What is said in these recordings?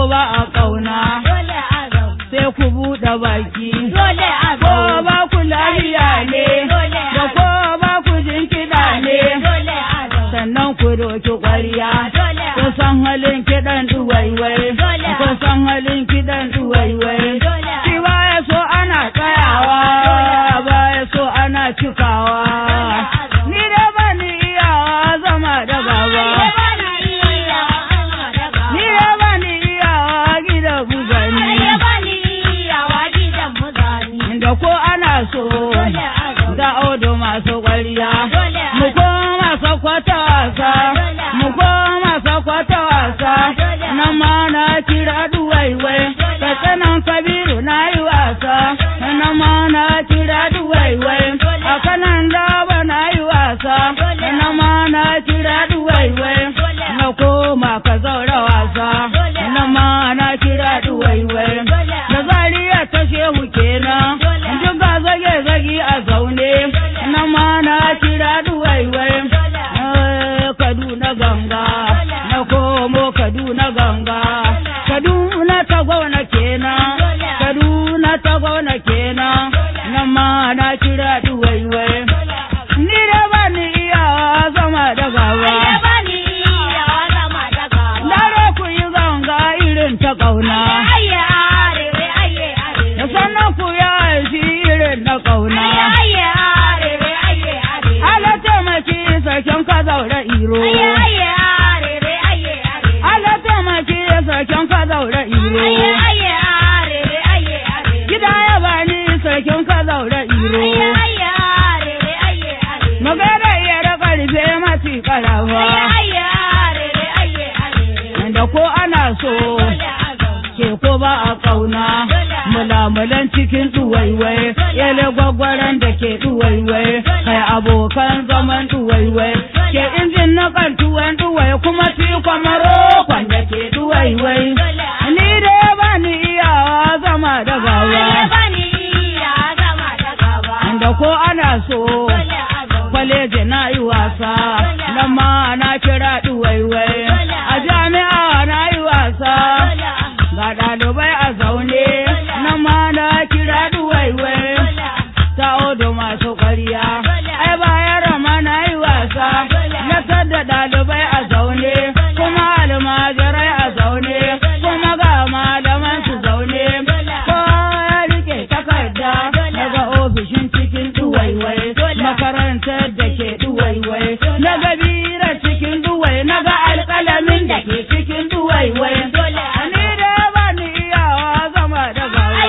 ba a ƙauna dole a zauna sai ku buɗe baki dole a ko zauna ba ku lafiya ne dole da a ko ba ku jin kiɗa ne dole a zauna sannan ku doki ƙwarya dole a ku san halin kiɗan duwaiwai Dole. ku san halin kiɗan duwaiwai dole a shi baya so ana tsayawa baya so ana cikawa ni da ba ni iyawa zama da gaba ni da ba ni iyawa gida bugani da ko ana so da audo masu ƙwarya mu koma sakwata wasa mu koma sakwata wasa na ma na kira duwaiwai ka tsanan kabiru na yi wasa na ma na kira duwaiwai a kanan daba na yi wasa na ma na kira duwaiwai na koma ka zaura wasa na ma na kira duwaiwai da zariya ta shehu kenan duk ga zage zage a zaune na ma na kira duwaiwai Eh, Kaduna ganga na komo Kaduna ganga Kaduna ta gwauna kenan Kaduna ta gwauna kenan na ma na kira duwaiwai ni da ba ni iyawa zama da gaba Dare ku yi ganga irin ta ƙauna da sannan ku yi aiki irin na ƙauna Ala taimaki sarkin ka zaure iro Ala taimaki sarkin ka zaure iro Gida ya bani sarkin ka zaure iro Magana iya da ƙarfe mafi ƙarafa Da ko ana so ke ko ba a ƙauna Mulamulan cikin ɗuwaiwai Yale gwagwaran da ke ɗuwaiwai Kai abokan zaman ɗuwaiwai Ke injin na kan tuwon ɗuwai kuma ci kwamaro kwanda ke ɗuwaiwai Ni da ya bani iyawa zama da gawa Da ko ana so kwaleji na yi wasa nan ma na kira ɗuwaiwai a jami'a na yi wasa ga ɗalibai a zaune nan ma na kira ɗuwaiwai ta odo masu ƙwarya ai bayan rama na yi wasa na sadda ɗalibai a zaune kuma almajirai a zaune kuma ga malaman su zaune kowa ya rike takarda daga ofishin cikin ɗuwaiwai makarantar da ke ɗuwaiwai na ga bira cikin ɗuwai na ga alƙalamin da ke cikin ɗuwaiwai ni da ba ni iyawa zama da gawa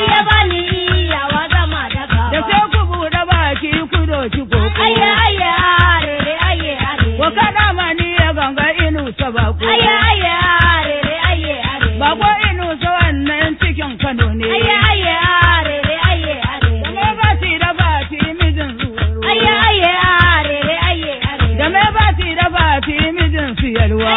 da sai ku buɗe baki ku doki koko ko kaɗa mani ya ganga inu ta bako bako inu ta wannan cikin kano ne da mai bati da bati mijin zuwaro da mai bati da bati mijin siyarwa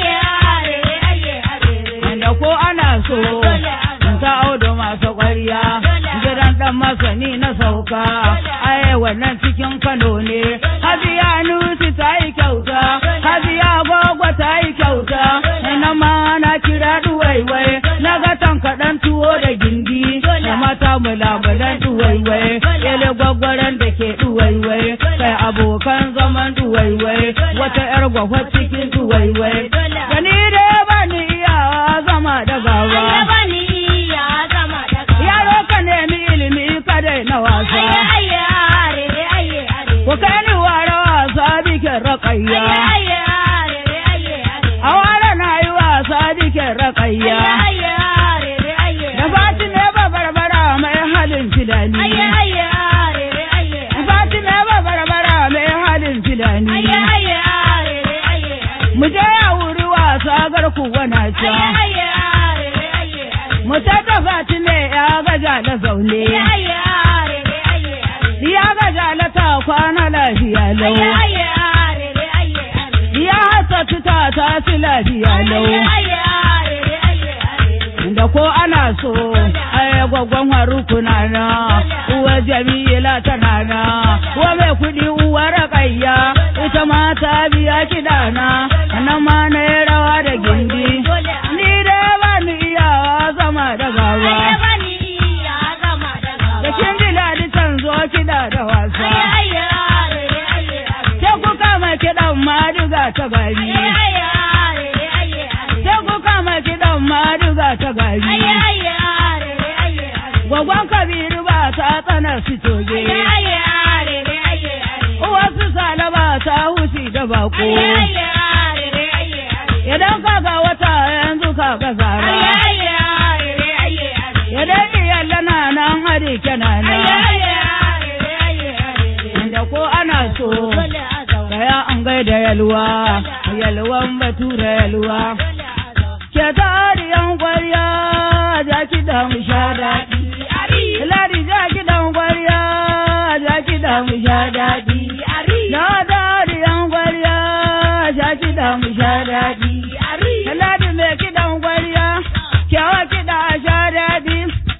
da ko ana so ta audo masu ƙwarya gidan ɗan masani na sauka ai wannan cikin kano ne hajiya nusi ta yi kyauta hajiya gwagwa ta yi kyauta na ma na kira duwaiwai na ga tankaɗan tuwo da gindi da mata mulamulan duwaiwai ele gwaggwaran da ke duwaiwai kai abokan zaman duwaiwai wata yar gwagwa cikin duwaiwai gani da ya bani iyawa zama da gawa yaro ka nemi ilimi kada na wasa ku kai ni ware wasa bikin raƙayya a ware na yi wasa bikin raƙayya da fati ne ba barbara mai halin filani fati ne ba barbara mai halin filani mu je ya wuri wasa garku wana ca mu ta fati ne ya gaja da zaune ya gaja na ta kwana lafiya lau ya hasa ta ta fi lafiya lau da ko ana so ai gwaggon harukuna na uwa jamila tana na uwa mai kudi uwa raƙayya ita ma ta biya kiɗa na nan ma na yi rawa da gindi ni da ba ni iya ta gari. Sai ku kama kiɗan maduga ta gari. Gwagwan Kabiru ba ta tsana su toge. Uwarsu Salama ta huci da bako. Idan kaga wata yanzu kaga zara. Idan iyalla na nan hari kenana. Da ko ana so. Kaya an gaida yalwa. Yalwan batura yalwa. Ke tariyan kwarya ja kiɗan sha daɗi. Ladi ja kiɗan kwarya ja kiɗan sha daɗi. Na tariyan kwarya ja kiɗan sha daɗi. Ladi mai kiɗan kwarya kyawa kiɗa sha daɗi.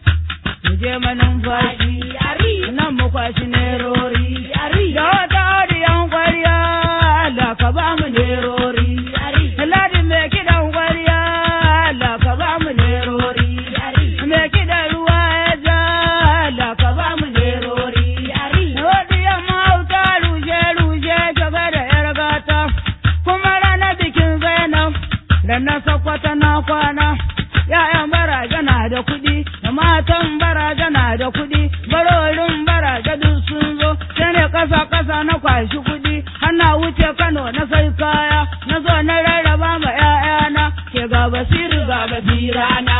Mu je manumfashi nan mu kwashi nerori. Da wata tariyan kwarya Allah ka ba mu nerori. Ladi mai kiɗan kwarya Allah ka ba mu nerori. Me kiɗan ruwa ya ja Allah ka ba mu nerori. Wadda yamma auta rushe rushe gaba da yar gata. Kuma ranar bikin Zainab ranar sakwata na kwana. Ya'yan baraja na da kuɗi, da matan baraja na da kuɗi, barorin baraja duk sun zo, sai ne ƙasa ƙasa na kwashi kuɗi, hana wuce Kano na sai kaya, na zo na rarraba ma ‘ya'yana, ke ga basiru ga basirana.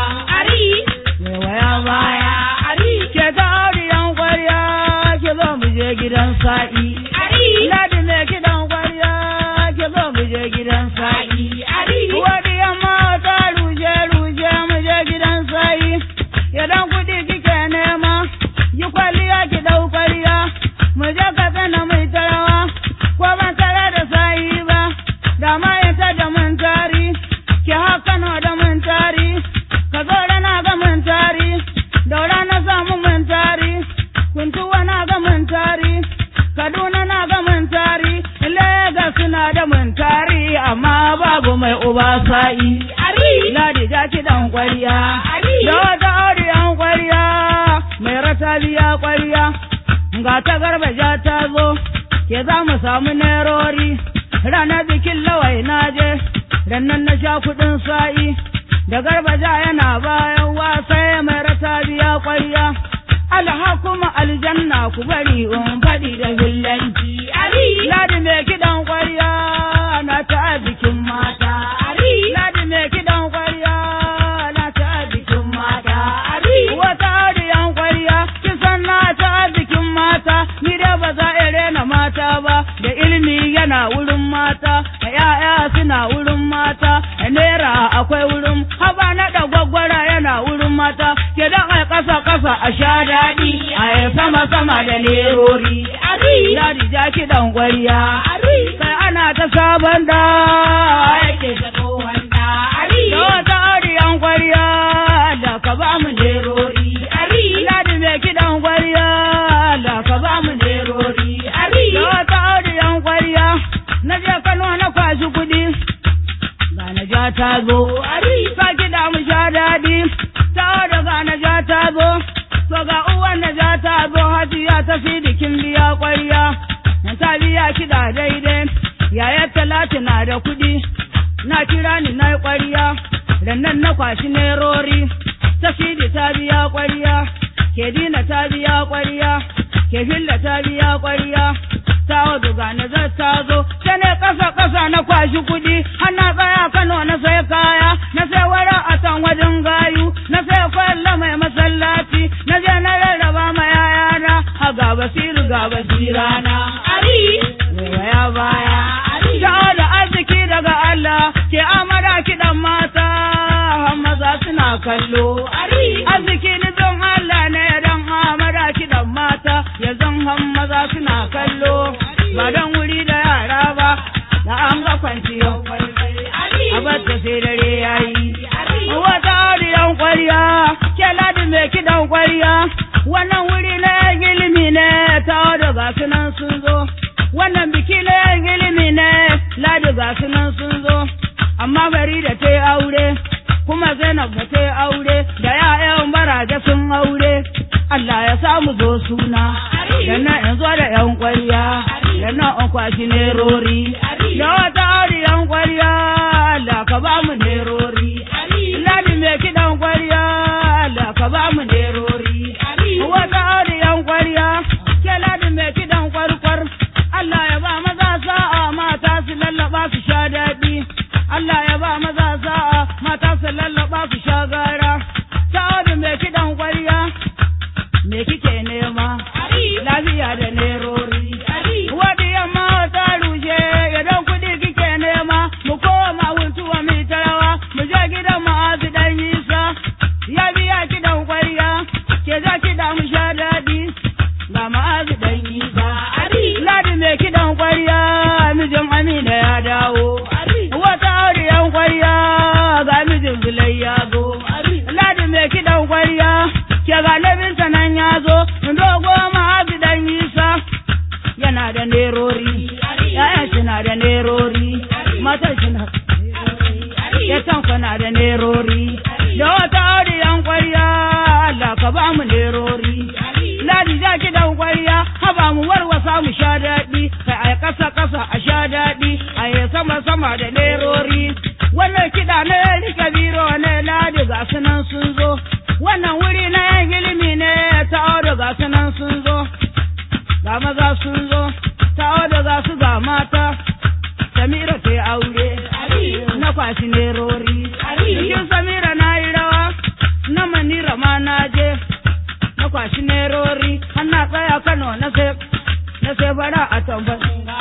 Mai waya baya, ke ta auriyan kwarya, ke zo mu je gidan sa'i. Ladi mai kiɗan kwarya, ke zo mu je gidan sa'i. Wadi yamma ta ruje ruje mu je gidan sa'i. Idan kuɗi kike nema, yi kwalliya ki ɗau kwalliya. Mu je ka tsana mai tarawa, ko ban tare da sa'i ba. Da ma ita da mun tari, ki haka no da mun tari. Ka zo na ga mun tari, daura na samu mun tari. Kuntuwa na ga mun tari, Kaduna na ga mun tari, Legas na da mun tari, amma babu mai uba sa'i. Ladi ja ki dan kwariya, da wata auriyan kwariya, mai rata biya kwariya, ga ta garba ja ta zo, ke za mu samu nerori, ranar bikin lawai na je, rannan na sha kuɗin sa'i, da garba ja yana bayan wasa mai rata biya kwariya. Alha kuma aljanna ku bari in faɗi da hillanci. Ladi mai kiɗan kwarya na ta bikin mata. Ladi mai kiɗan kwarya na ta bikin mata. Wata audiyan kwarya kisan na ta bikin mata. Ni dai ba za a rena mata ba da ilimi yana wurin mata. ‘Ya'ya suna wurin mata. Naira akwai wurin haba na da gwaggwara yana wurin mata. Ke dan a ƙasa ƙasa a sha daɗi. A yi sama sama da lerori. Ladi ja kiɗan ƙwarya. Sai ana ta sabon da yake ta tsohon da. Da wata audiyan ƙwarya da ka ba mu lerori. Ladi mai kiɗan ƙwarya da ka ba mu lerori. Da wata audiyan ƙwarya na je Kano na kwashi kuɗi. Ga na ja ta zo. Sa kiɗa mu sha daɗi. Ta daga na ja ta zo. To ga uwan na ja ta zo hajiya ta fi bikin biya ƙwarya. Na ta biya kiɗa daidai. Yayar talatu na da kuɗi. Na kira ni na yi ƙwarya. Rannan na kwashi nerori. Ta fidi ta biya ƙwarya. Ke dina ta biya ƙwarya. Ke filla ta biya ƙwarya. Ta wadu ga na zai ta zo. Ta ne ƙasa ƙasa na kwashi kuɗi. Har na tsaya Kano na sai kaya. Na sai wara a can wajen gayu. Na sai kwalla mai masallaci. Na je na rarraba ma yayana. Ha ga basiru ga basirana. Waya baya. Ta da arziki daga Allah. Ke amara kiɗan mata. har Maza suna kallo. Arziki nufin Allah ne dan amara kiɗan mata. Ya zan han maza suna kallo. Ba don wuri da yara ba. Da an ga kwanciyar Abarta sai dare ya yi. Wata audiyan kwarya, ke ladi mai kiɗan kwarya, wannan wuri na yan ilimi ne ta da ga sunan sun zo. Wannan biki na yan ilimi ne ladi ga sunan sun zo. Amma bari da ta yi aure, kuma Zainab da ta yi aure, da ya'yan baraje sun aure. Allah ya samu zo suna, da na yanzu da yan kwarya, yana an kwashi nerori da wata audiyan kwarya Allah ka ba mu nerori ladi mai kiɗan kwarya Allah ka ba mu nerori wata audiyan kwarya ke ladi mai kiɗan kwarkwar Allah ya ba maza sa'a mata su lallaba su sha daɗi Allah ya ba maza sa'a mata su lallaba su sha gara ta audu mai kiɗan kwarya me kike nema lafiya da nerori Wadi yamma ta rushe idan kuɗi kike nema mu koma huntuwa mai tarawa mu je gidan ma'azu dan yisa ya biya kiɗan kwarya ke za kiɗa mu sha daɗi ga ma'azu dan yisa ladi mai kiɗan kwarya mijin amina ya dawo wata auriyan kwarya ga mijin zulai ya zo ladi mai kiɗan kwarya ke ga labinsa nan ya zo dogo ma'azu dan yisa yana da nerori yayan shi na da nerori matan shi na ya tanka na da nerori da wata audiyan kwarya Allah ka ba mu nerori ladi za ki dan kwarya haba mu warwasa mu sha daɗi kai a ƙasa ƙasa a sha daɗi a yi sama sama da nerori wannan kiɗa na rika biro ne ladi ga su nan sun zo wannan wuri na yan ilimi ne ta auda ga su nan sun zo ga maza sun zo ta da ga su ga mata samira ta yi aure na kwashi nerori cikin samira na yi rawa na manira ma na je na kwashi nerori har na tsaya kano na sai na sai bara a tambar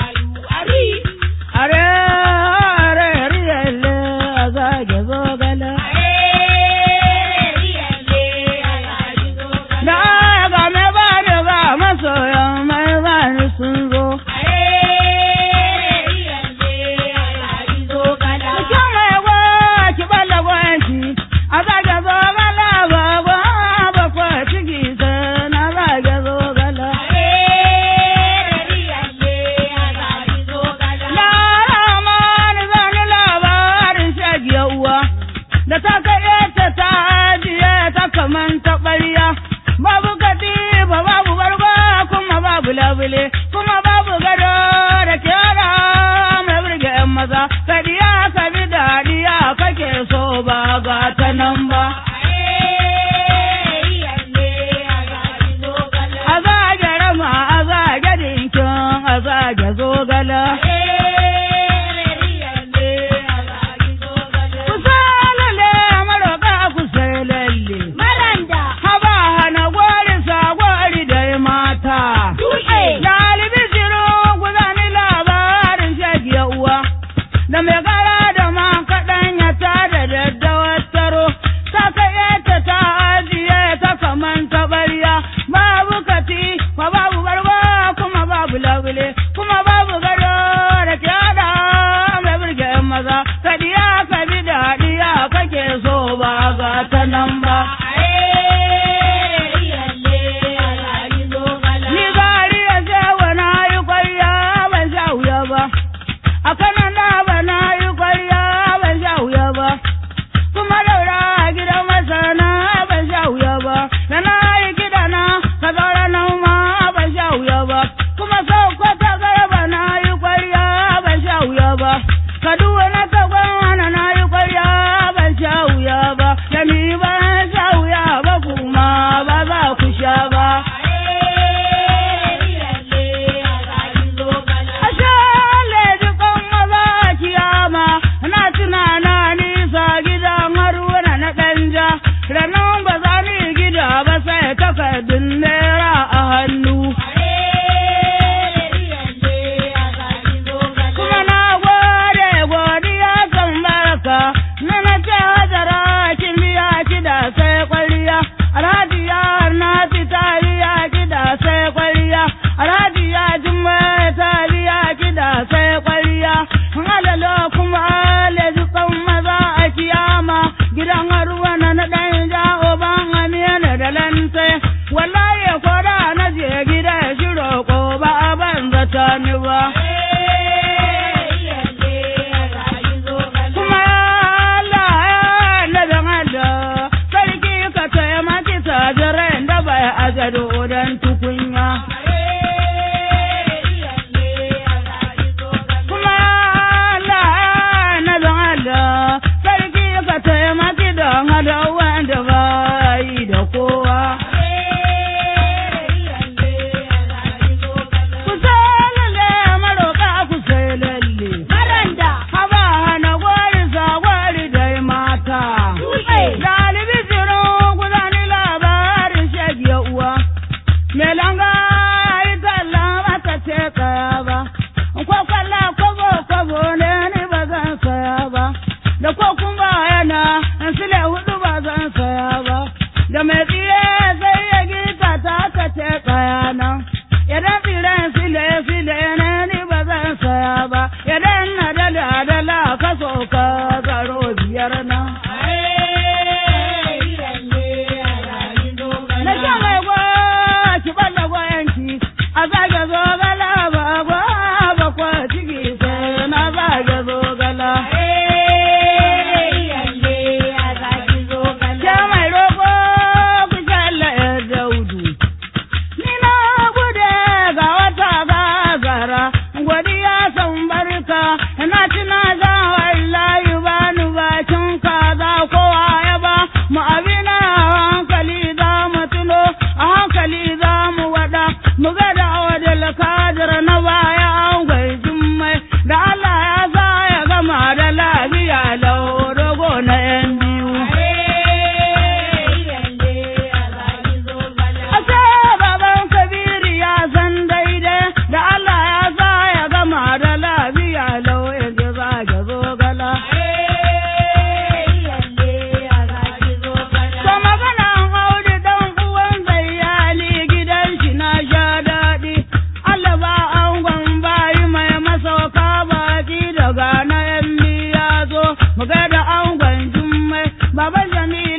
are are riyale a zage zogala da ga me ba ni ga masoyan mai ba ni sun zo Cikin mai gwa ki bala gwanci, a zage zogala ba gwa ba kwa ciki sai na zage zogala. Laramani zani labarin shagiya uwa, da ta kai ta ta ajiye ta kaman taɓarya. Babu katifa babu barba kuma babu labule, kuma babu gado da kyara mai burge 'yan maza. Kadiya ka bi dadiya kake so ba ga ta nan ba. A zage rama a zage dinkin a zage zogala. Kusa lalle maroka kusa lalle. Haba hana gwari sa gwari da mata. Dalibi shiru gudani labarin shagiya uwa. Da mai gara da ma kaɗan ya ta da daddawar taro. Ta kai ta ta ajiye ta kaman taɓarya. Babu kati, ma babu barba kuma babu labule. Kuma babu gado da kyada mai burge 'yan maza. Kadiya ka bi daɗiya kake so ba ga ta nan ba. Ni gari ya ce wa na yi kwarya ban sha wuya ba, a kanan da ba na yi kwarya ban sha wuya ba, kuma daura a gidan masana ban sha wuya ba, da na yi gida na ka zaura nan ma ban sha wuya ba, kuma sau kwata garba na yi kwarya ban sha wuya ba, kaduwa na ta gwana na yi kwarya ban sha wuya ba, da ni ban sha wuya ba kuma ba za ku sha ba. Ashe leji kan maza a kiyama, na tunana nisa gidan haruna na ɗanja, ranar ba za ni gida ba sai takardun naira a hannu. Kuma na gode godiya kan baraka, na na ce hajara kin biya kida sai kwalliya, alhaji ya na ta biya kida sai kwalliya, alhaji ya jimma ta biya kida sai kwalliya, halalo kuma leji kan maza a kiyama, gidan haruwa na na ɗan ja'o ban amina da lante, wallahi ko da na je gida shi roƙo ba a ban zata ni ba. Kuma Allah ya nabin Allah, sarki ka taimaki tajirai da bai ajado don tukunya. Baba Jamilu